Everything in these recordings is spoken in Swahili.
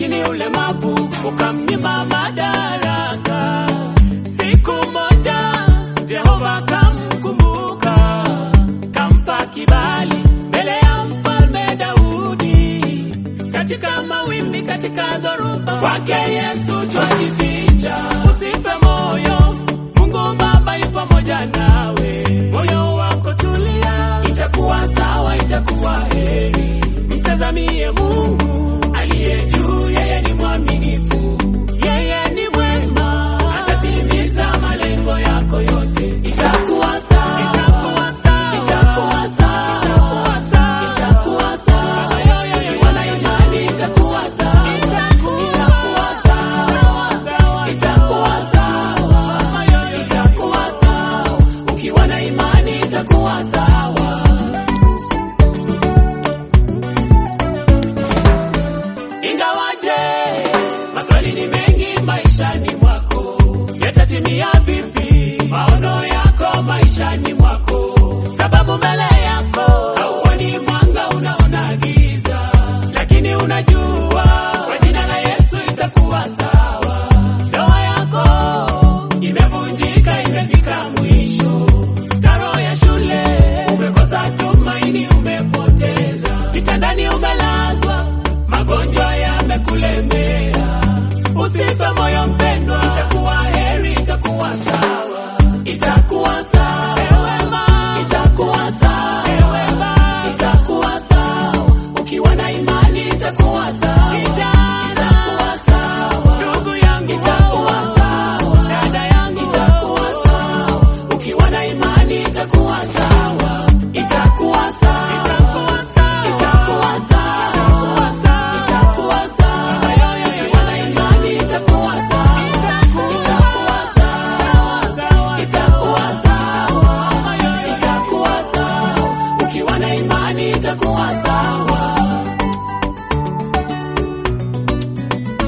lakini ulemavu ukamnyima madaraka. Siku moja Jehova kamkumbuka, kampa kibali mbele ya mfalme Daudi. Katika mawimbi, katika dhoruba, kwake Yesu twajificha. Usife moyo, Mungu Baba yu pamoja nawe. Moyo wako tulia, itakuwa sawa, itakuwa heri. Mtazamie Mungu aliye juu, yeye ni mwaminifu, yeye ni mwema, atatimiza malengo yako yote. Itakuwa sawa, itakuwa sawa, itakuwa sawa, itakuwa sawa, itakuwa sawa. Ukiwa na imani itakuwa sawa, itakuwa sawa, itakuwa sawa, itakuwa sawa. Ukiwa na imani itakuwa sawa. Ingawaje maswali ni mengi maishani mwako, yatatimia vipi maono yako maishani mwako? Sababu mbele yako hauoni mwanga, unaona giza, lakini unajua kwa jina la Yesu itakuwa sawa. Ndoa yako imevunjika, imefika mwisho. Karo ya shule umekosa tumaini, umepoteza kitandani, umelazwa magonjwa yamekulemea. Usife moyo mpendwa, itakuwa heri, itakuwa sawa, itakuwa sawa, ewema, itakuwa sawa, ewema, itakuwa sawa. Ukiwa na imani itakuwa sawa, itakuwa sawa, ndugu yangu, itakuwa sawa, dada yangu, itakuwa sawa. Ukiwa na imani itakuwa sawa, itakuwa sawa, itakuwa sawa, itakuwa sawa, itakuwa sawa. Ukiwa na imani itakuwa sawa, itakuwa sawa, itakuwa sawa, itakuwa sawa. Ukiwa na imani itakuwa sawa.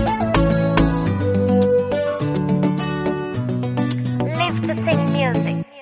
Live to sing music.